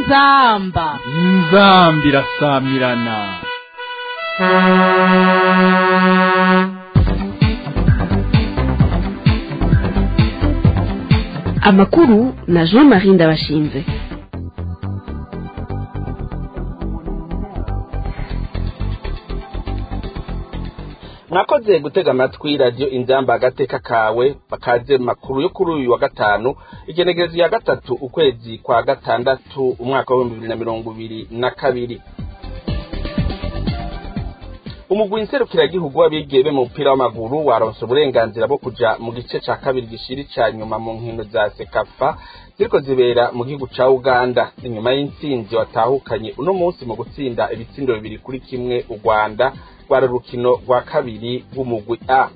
inzamba inzambi irasamirana amakuru na jean marie ndabashinze mwakoze gutega amatwi radiyo inzamba agateka kawe bakaze mu makuru yo kuri uyu wa gatanu igenegerezo ya gatatu ukwezi kwa gatandatu umwaka w'ibihumbi bibiri na mirongo ibiri na kabiri umugwi nserukiragihugu w'abigeme mu mupira w'amaguru waronse uburenganzira bwo kuja mu gice ca kabiri gishiri ca nyuma mu nkino za sekafa ziriko zibera mu gihugu ca uganda inyuma y'intsinzi watahukanye uno munsi mu gutsinda ibitsindo bibiri kuri kimwe u rwanda rwari urukino rwa kabiri rw'umugwi a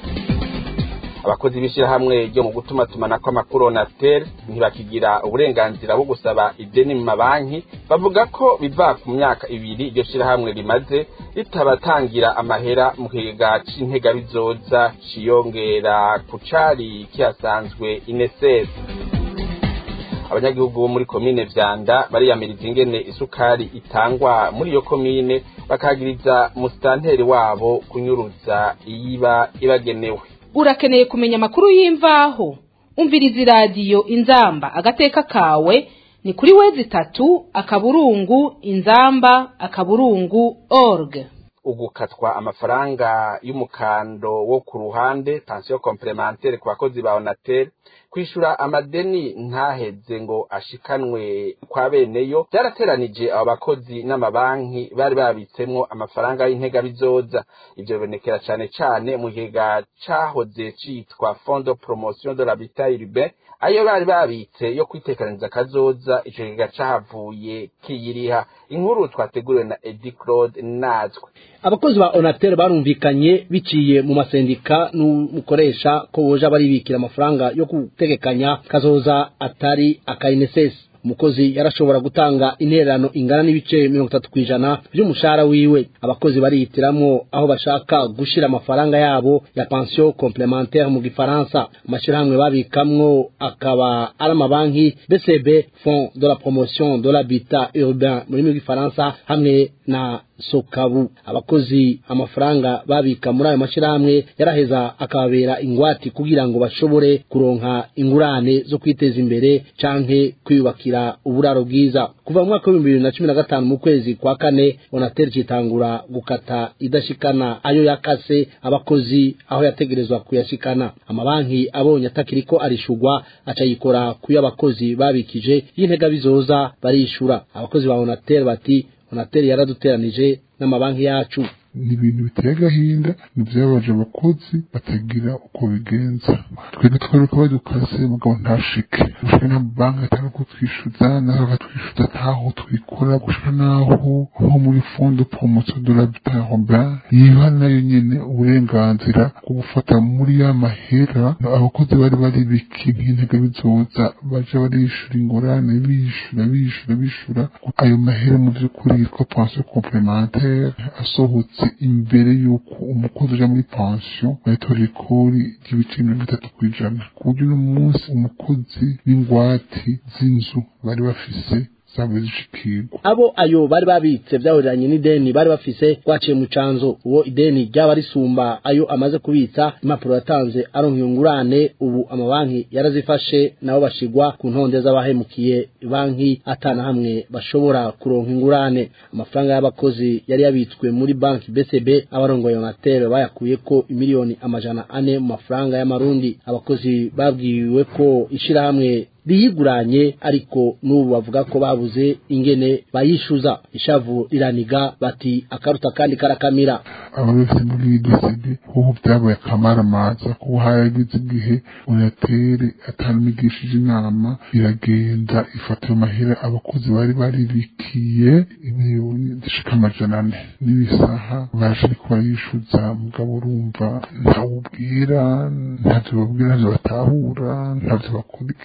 abakozi b'ishirahamwe ryo mu gutuma tumanako amakuru onatel ntibakigira uburenganzira bwo gusaba ideni mu mabanki bavuga ko biva ku myaka ibiri iryo shirahamwe rimaze ritabatangira amahera mu kigega c'integabizoza ciyongera ku cari kihasanzwe inesesi abanyagihugu bo muri komine vyanda bariyamiriza ingene isukari itangwa muri iyo komine bakagiriza musitanteri wabo kunyuruza iyiba ibagenewe urakeneye kumenya amakuru y'imvaho umviriza iradiyo inzamba agateka kawe ni kuri wezi itatu akaburungu inzamba akaburungu org ugukatwa amafaranga y'umukando wo ku ruhande pansiyo komplementere ku bakozi ba onatel kwishura amadeni ntaheze ngo ashikanwe kwa beneyo byarateranije abo bakozi n'amabanki bari babitsemwo amafaranga y'integabizoza ivyo bibonekera cane cane mu kigega cahoze citwa fond de promotion de l'habitat urbain ayo bari babitse yo kwitekaniriza kazoza ico kigega cahavuye kiyiriha inkuru twateguriwe na Edi Claude Natwe abakozi ba onatel barumvikanye biciye mu masendika n'umukoresha ko boja baribikira amafaranga yo gutegekanya kazoza atari akayinesesi umukozi yarashobora gutanga intererano ingana n'ibice mirongo itatu ku ijana by'umushahara wiwe abakozi barihitiramwo aho bashaka gushira amafaranga yabo ya pension complementaire mu gifaransa amashirahamwe babikamwo akaba ari amabanki bcb fond de la promotion de l'habitat urbain mu rurimi rw'igifaransa hamwe na sokabu abakozi amafaranga babika muri ayo mashirahamwe yaraheza akababera ingwati kugira ngo bashobore kuronka ingurane zo kwiteza imbere canke kwiyubakira uburaro bwiza kuva mu mwaka w'ibihumbi bibiri na cumi na gatanu mu kwezi kwa kane onatel citangura gukata idashikana ayo yakase abakozi aho yategerezwa kuyashikana amabanki abonye atakiriko arishurwa aca yikora kuyo abakozi babikije y'integabizoza barishura abakozi ba onatel bati onatel yaraduteranije n'amabanki yacu ni ibintu biteye agahinda nivyabaje abakozi batagira uko bigenza twebwe twaruka badukase mugabo ntashike gushika na banki atari kutwishuza naho bakatwishuza ntaho twikora gushika naho nko muri fond de promotion de l'habitat urbain yiha nayo nyene uburenganzira bwo gufata muri ya mahera abakozi bari baribiki nk'intege bizoza baja barishura ingorane bishura bishura bishura ayo mahera mu vy'ukuri yitwa pension complementaire asohotse imbere y'uko umukozi uja muri pansiyo bayitora ikori ry'ibice mirongo itatu ku ijana ku buryo uno munsi umukozi n'ingwati z'inzu bari bafise zaba zishikirwa abo ayo bari babitse vyahuriranye n'ideni bari bafise rwaciye mu canzo uwo ideni ryaba risumba ayo amaze kubitsa impapuro yatanze aronka iyo ngurane ubu amabanki yarazifashe nabo bashigwa ku ntonde z'abahemukiye banki atana hamwe bashobora kuronka ingurane amafaranga y'abakozi yari yabitswe muri banki BCB abarongoye Onatel bayakuye ko imiliyoni amajana ane mu mafaranga y'amarundi abakozi babwiwe ko ishirahamwe biyiguranye ariko n'ubu bavuga ko babuze ingene bayishuza ishavu riraniga bati akaruta kandi karakamira ababese muri DCB ubu byabaye akamaramaza kuko haragize igihe unatere atanumigishije inama iragenda ifata ayo mahera abakozi bari baribikiye imiliyoni zishika amajana ane n'ibisaha baje ariko barayishuza mugabo urumva ntawubwira ntavyo babwira ntavyo batahura ntavyo bakurikiza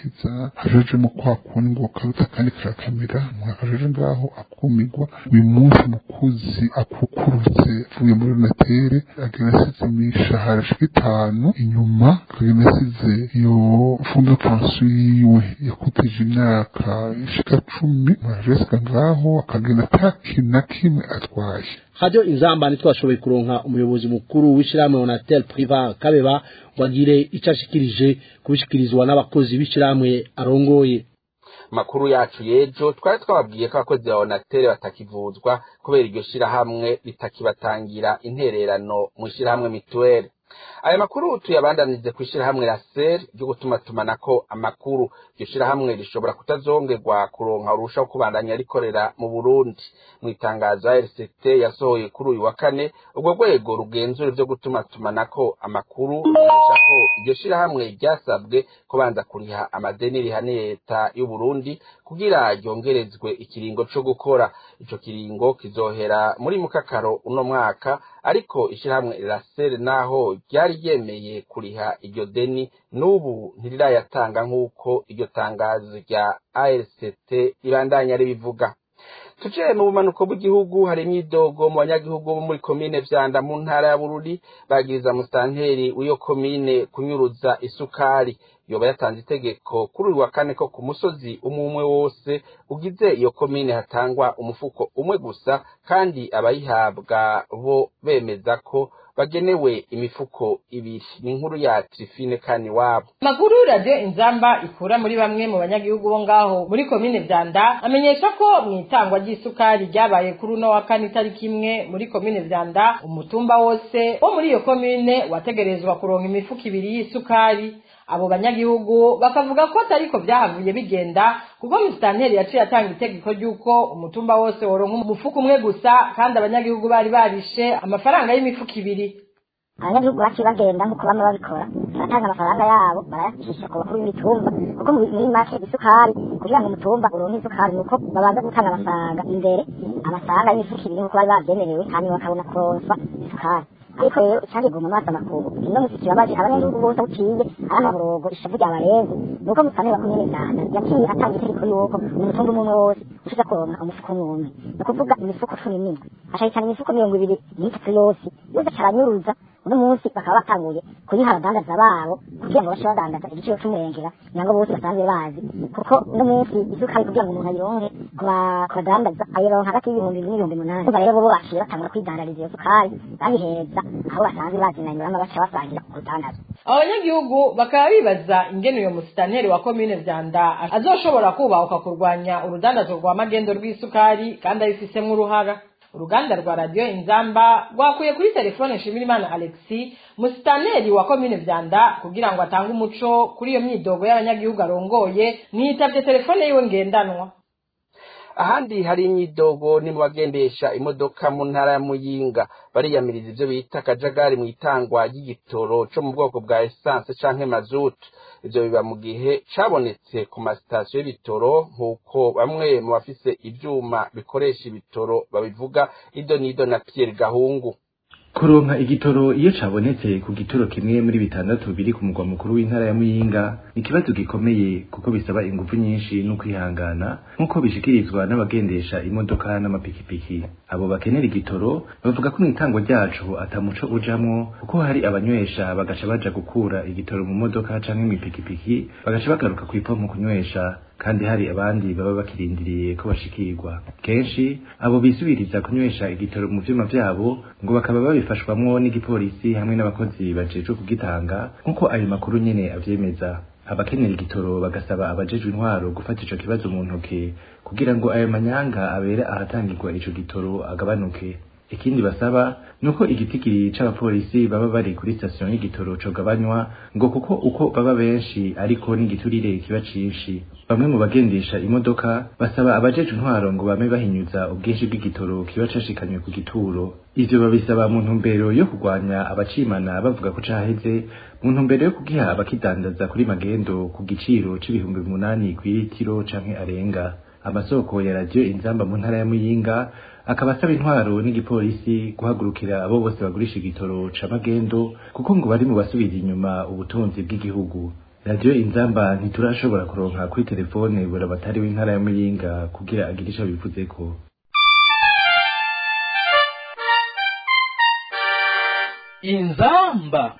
hajejemo kwa kundi ngo karuta kandi karakamira umuntu akajeje ngaho akumirwa uyu munsi umukozi akukurutse avuye muri natere agenda asize imishahara ashika itanu inyuma akagenda asize iyo fundo pansiyo yiwe yakutije imyaka ishika cumi umuntu aje asiga ngaho akagenda ata kintu na kimwe atwaye radio inzamba ntitwashoboye kuronka umuyobozi mukuru w'ishyirahamwe onatel priva kabeba ngo agire icyo ashikirije kubishikirizwa n'abakozi b'ishyirahamwe arongoye makuru yacu y'ejo twari twababwiye ko abakozi ba onatere batakivuzwa kubera iryo shirahamwe ritakibatangira intererano mu ishirahamwe mituweli aya makuru tuyabandanize ku ishirahamwe la ser ryo gutuma tumanako amakuru iryo shirahamwe rishobora kutazongerwa kuronka urushaho kubandanya rikorera mu burundi mu itangazo rct yasohoye kuri uyu wa kane urwo rwego rugenzura ivyo gutuma tumanako amakuru rumenyesha ko iryo shirahamwe ryasabwe kubanza kuriha amadeni rihaniye leta y'uburundi kugira ryongerezwe ikiringo co gukora ico kiringo kizohera muri mukakaro uno mwaka ariko ishirahamwe la ser naho ryari ryemeye kuriha iryo deni n'ubu ntirirayatanga nk'uko iryo tangazo rya ARCT ribandanya ribivuga tuje mu bumanuko bw'igihugu hari imyidogo mu banyagihugu bo muri komine vyanda mu ntara ya bururi bagiriza musitanteri w'iyo komine kunyuruza isukari yoba yatanze itegeko kuri uyu wa kane ko ku musozi umwe umwe wose ugize iyo komine hatangwa umufuko umwe gusa kandi abayihabwa bo bemeza ko bagenewe imifuko ibiri ni inkuru ya Trifine kani wabo Makuru radio inzamba ikura muri bamwe mu banyagihugu bo ngaho muri komine Vyanda amenyesha ko mu itangwa ry'isukari ryabaye kuri uno wa kane itariki imwe muri komine Vyanda umutumba wose wo muri iyo komine wategerezwa kuronka imifuko ibiri y'isukari abo banyagihugu bakavuga ko atariko vyahavuye bigenda kuko musitanteri yaciye atanga itegeko ry'uko umutumba wose woronka umufuko umwe gusa kandi abanyagihugu bari barishe amafaranga y'imifuko ibiri abanyagihugu baciye bagenda nk'uko bamwe babikora baratanga amafaranga yabo barayacisha ku bakuru b'imitumba kuko muri make isukari kugira ngo umutumba uronke isukari nuko babanza gutanga amafaranga imbere amafaranga y'imifuko ibiri nk'uko bari bavyemerewe hanyuma bakabona kuronswa isukari ariko rero icyagirwa mu maso amakuru ino musiki wabaje abanyagihugu bose uciye ari amaborogo ishavu ryabarenze nuko musanira ku nyene cyane yaciye atanga itegeko yuko umutumba umwe wose ushaka kuronka umufuko umwe umwe ni ukuvuga imifuko cumi n'indwi hashahitana imifuko mirongo ibiri n'itatu yose yose caranyuruza uno munsi bakaba batanguye kuyiha abadandaza babo kugira ngo bashe badandaza igiciro c'umurengera kugira ngo bose basanzwe bazi kuko uno munsi isukari kugira ngo umuntu ayironke ku badandaza ayironka hagati y'ibihumbi bibiri n'ibihumbi umunani umva rero bo baciye batangura kwidandariza iyo sukari bayihereza aho basanzwe bazinanyuramo baca basangira ku rudandaza abanyagihugu bakaba bibaza ingene uyo musitanteri wa komine vyanda azoshobora kubahuka kurwanya urudandazo rwa magendo rw'isukari kandi abifisemwo uruhara uruganda rwa radiyo inzamba rwakuye kuri telefone nshimirimana alexi musitanteri wa komine vyanda kugira ngo atange umuco kuri iyo myidogo y'abanyagihugu arongoye mwitavye telefone yiwe ngendanwa ahandi hari imyidogo ni mu bagendesha imodoka mu ntara ya muyinga bariyamiriza ivyo bita akajagari mu itangwa ry'igitoro co mu bwoko bwa esanse canke mazutu ivyo biba mu gihe cabonetse ku masitasiyo y'ibitoro nk'uko bamwe mu bafise ivyuma bikoresha ibitoro babivuga ido nido na Pierre Gahungu kuronka igitoro iyo cabonetse ku gituro kimwe muri bitandatu biri ku mugwa mukuru w'intara ya muyinga ni ikibazo gikomeye kuko bisaba ingufu nyinshi no kwihangana nk'uko bishikirizwa n'abagendesha imodoka n'amapikipiki abo bakenera igitoro bavuga ko mu itangwa ryacu atamuco ujamwo kuko hari abanywesha bagaca baja gukura igitoro mu modoka canke mw'ipikipiki bagaca bagaruka kw'ipompo kunywesha kandi hari abandi baba bakirindiriye ko bashikirwa kenshi abo bisubiriza kunywesha igitoro mu vyuma vyabo ngo bakaba babifashwamwo n'igipolisi hamwe n'abakozi bajejwe kugitanga nk'uko ayo makuru nyene avyemeza abakenera igitoro bagasaba abajejwe intwaro gufata ico kibazo mu ntoke kugira ngo ayo manyanga abera ahatangirwa ico gitoro agabanuke ikindi basaba nuko igitigiri c'abapolisi baba bari kuri station y'igitoro cogabanywa ngo kuko uko baba benshi ariko n'igiturire kiba cinshi bamwe mu bagendesha imodoka basaba abajeje intwaro ngo bame bahinyuza ubwinshi bw'igitoro kiba cashikanywe ku gituro ivyo babisaba mu ntumbero yo kurwanya abacimana bavuga ko caheze mu ntumbero yo kugiha abakidandaza kuri magendo ku giciro c'ibihumbi umunani kw'iritiro canke arenga amasoko ya radio inzamba mu ntara ya muyinga akaba asaba intwaro n'igipolisi guhagurukira abo bose bagurisha igitoro ca magendo kuko ngo bari mu basubiza inyuma ubutunzi bw'igihugu radiyo inzamba ntiturashobora kuronka kuri telefone buri abatari w'intara ya muyinga kugira agire ico bivuzeko inzamba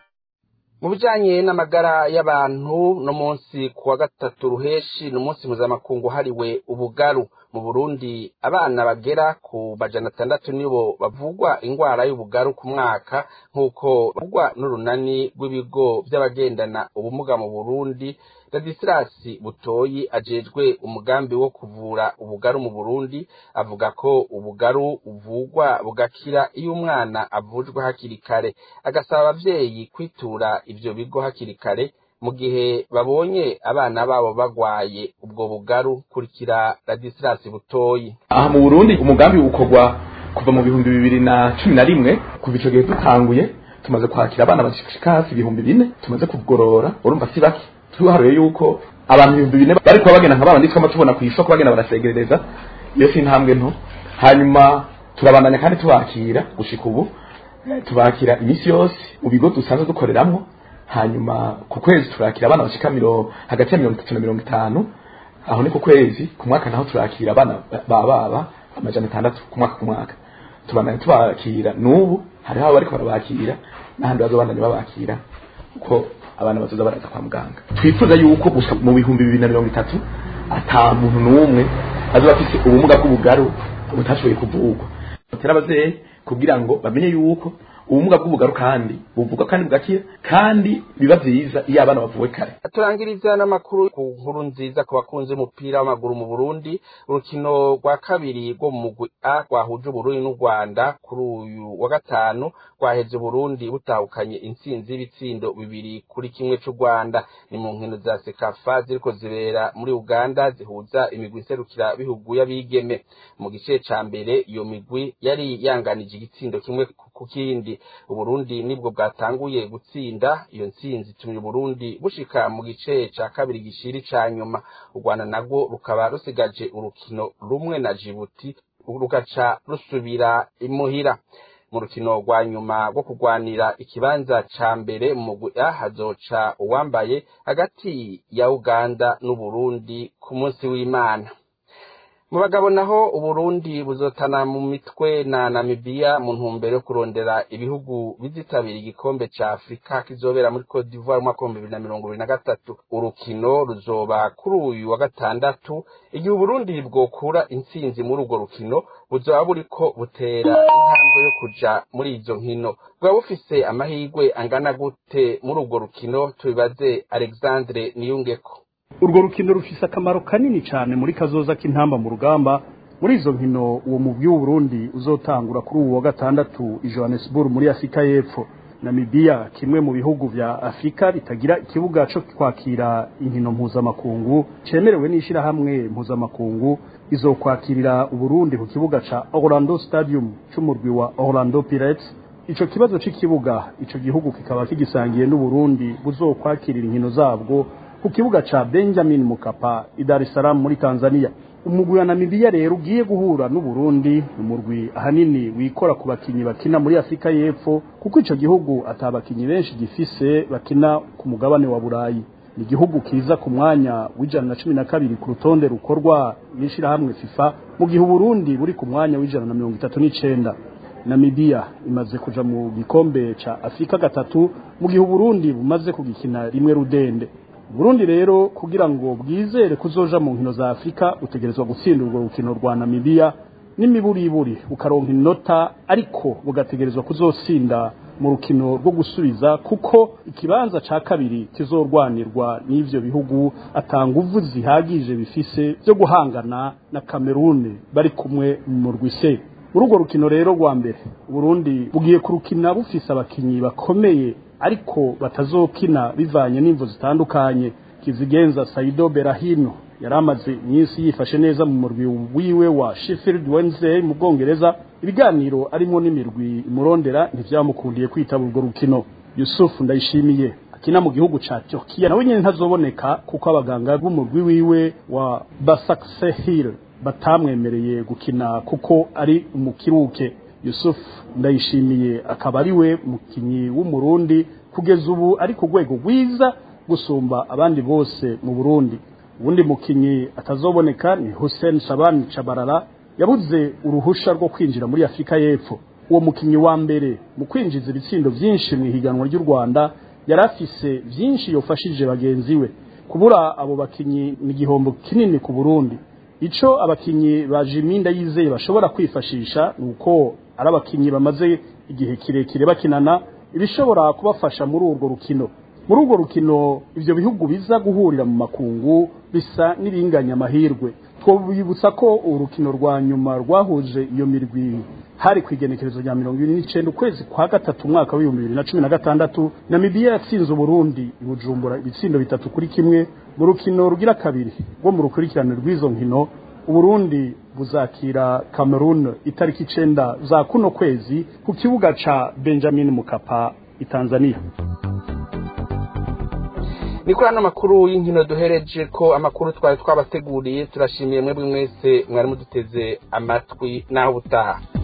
mu bijanye n'amagara y'abantu no munsi ku wa gatatu ruheshi ni umunsi mpuzamakungu hariwe ubugaru mu burundi abana bagera ku majana atandatu nibo bavugwa ingwara y'ubugaru ku mwaka nk'uko bavugwa n'urunani rw'ibigo vy'abagendana ubumuga mu burundi radisirasi butoyi ajejwe umugambi wo kuvura ubugaru mu burundi avuga ko ubugaru uvugwa bugakira iyo umwana avujwe hakiri kare agasaba abavyeyi kwitura ivyo bigo hakiri kare mu gihe babonye abana babo bagwaye ubwo bugaru kurikira radisirasi butoyi aha mu burundi umugambi ukorwa kuva mu bihumbi bibiri na cumi na rimwe kuva ico gihe dutanguye tumaze kwakira abana bashika hafi ibihumbi bine tumaze kugorora urumva si bake tuharuye yuko abantu ibihumbi bine bari kuba bagenda nka babandi twama tubona ku isoko bagenda barasegerereza iyo si intambwe nto hanyuma turabandanya kandi tubakira gushika ubu tubakira iminsi yose mu bigo dusanzwe dukoreramwo hanyuma ku kwezi turakira abana bashika miro hagati ya mirongo itatu na mirongo itanu aho ni ku kwezi ku mwaka naho turakira abana ba baba amajana atandatu ku mwaka ku mwaka tubandanya tubakira n'ubu hariho abo bariko barabakira n'ahandi bazobandanya babakira uko abana bazoza baraza kwa muganga twifuza yuko gusa mu bihumbi bibiri na mirongo itatu ata muntu n'umwe azoba afise ubumuga bw'ubugaru butashoboye kuvugwa batera abavyeyi kugira ngo bamenye yuko ubumuga bw'ubugaru kandi buvugwa kandi bugakira kandi biba vyiza iyo abana bavuwe kare turangiriza n'amakuru ku nkuru nziza ku bakunzi b'umupira w'amaguru mu Burundi urukino rwa kabiri rwo mu mugwi A rwahuje Uburundi n'u Rwanda kuri uyu wa gatanu rwaheze Burundi butahukanye intsinzi y'ibitsindo bibiri kuri kimwe c'u Rwanda ni mu nkino za Sekafa ziriko zibera muri Uganda zihuza imigwi iserukira bihugu y'abigeme mu gice ca mbere iyo migwi yari yanganije igitsindo kimwe ku kindi Uburundi nibwo bwatanguye gutsinda iyo ntsinzi itumye Uburundi bushika mu gice ca kabiri gishiri ca nyuma u Rwanda narwo rukaba rusigaje urukino rumwe na Djibouti rugaca rusubira imuhira mu rukino rwa nyuma rwo kurwanira ikibanza ca mbere mu mugwi A hazoca uwambaye hagati ya Uganda n'Uburundi ku munsi w'Imana mu bagabo naho uburundi buzotana mu mitwe na namibiya mu ntumbero yo kurondera ibihugu bizitabira igikombe ca afurika kizobera muri cote d'ivoire umwaka w'ibihumbi bibiri na mirongo ibiri na gatatu urukino ruzoba kuri uyu wa gatandatu igihe uburundi bwokura intsinzi muri urwo rukino buzoba buriko butera intambwe yo kuja muri izo nkino bwaba bufise amahirwe angana gute muri urwo rukino tubibaze alexandre niyungeko urwo rukino rufise akamaro kanini cyane muri kazoza k'intamba mu rugamba muri izo nkino uwo mugwi w'uburundi uzotangura kuri uwo wa gatandatu i johannesburg muri afurika y'epfo namibiya kimwe mu bihugu vya afurika bitagira ikibuga co kwakira inkino mpuzamakungu cemerewe n'ishirahamwe mpuzamakungu izokwakirira uburundi ku kibuga ca orlando stadium c'umurwi wa orlando pirates ico kibazo c'ikibuga ico gihugu kikaba kigisangiye n'uburundi buzokwakirira inkino zabwo ku kibuga ca Benjamin Mukapa i Dar es Salaam muri Tanzania umugwi wa Namibia rero ugiye guhura n'Uburundi umurwi ahanini wikora ku bakinyi bakina muri Afrika y'Epfo kuko ico gihugu atabakinyi benshi gifise bakina ku mugabane wa Burayi ni igihugu kiza ku mwanya w'ijana na cumi na kabiri ku rutonde rukorwa n'ishirahamwe FIFA mu gihe Uburundi buri ku mwanya w'ijana na mirongo itatu n'icenda Namibia imaze kuja mu gikombe ca Afrika gatatu mu gihe Uburundi bumaze kugikina rimwe rudende Burundi rero kugira ngo bwizere kuzoja mu nkino za Afrika utegerezwa gutsinda urwo rukino rwa Namibia n'imiburiburi ukaronka inota ariko bugategerezwa kuzosinda mu rukino rwo gusubiza kuko ikibanza ca kabiri kizorwanirwa n'ivyo bihugu atanguvu zihagije bifise byo guhangana na Cameroon bari kumwe mu rwise muri urwo rukino rero rwa mbere Burundi bugiye kurukina bufise abakinyi bakomeye ariko batazokina bivanye n'imvo zitandukanye kizigenza Saido Berahino yaramaze iminsi yifashe neza mu murwi wiwe wa Sheffield Wednesday mu Bwongereza ibiganiro arimo n'imirwi imurondera ntivyamukundiye kwitaba urwo rukino Yusuf Ndayishimiye akina mu gihugu ca Turkiya nawe nyene ntazoboneka kuko abaganga b'umurwi wiwe wa Basaksehir batamwemereye gukina kuko ari umukiruke Yusuf Ndayishimiye akaba ari we mukinyi w'umurundi kugeza ubu ari ku rwego rwiza gusumba abandi bose mu burundi uwundi mukinyi atazoboneka ni hussein shabani chabarara yabuze uruhusha rwo kwinjira muri afurika y'epfo uwo mukinyi wa mbere mu kwinjiza ibitsindo byinshi mu ihiganwa ry'u rwanda yari afise byinshi yofashije bagenzi we kubura abo bakinyi ni igihombo kinini ku burundi ico abakinyi ba jiminda yizeye bashobora kwifashisha ni uko ari abakinyi bamaze igihe kirekire bakinana ibishobora kubafasha muri urwo rukino muri urwo rukino ivyo bihugu biza guhurira mu makungu bisa n'ibinganya amahirwe twobibutsa ko urukino rwa nyuma rwahuje iyo mirwi hari ku igenekerezo rya mirongo ibiri n'icenda ukwezi kwa gatatu umwaka w'ibihumbi bibiri na cumi na gatandatu namibiya yatsinze uburundi i bujumbura ibitsindo bitatu kuri kimwe mu rukino rugira kabiri rwo mu rukurikirane rw'izo nkino uburundi buzakira cameroon itariki icenda za kuno kwezi ku kibuga ca benjamin mukapa i tanzania ni kuri ano makuru y'inkino duhereje ko amakuru twari twabateguriye turashimiye mwebwe mwese mwari muduteze amatwi n'aho ubutaha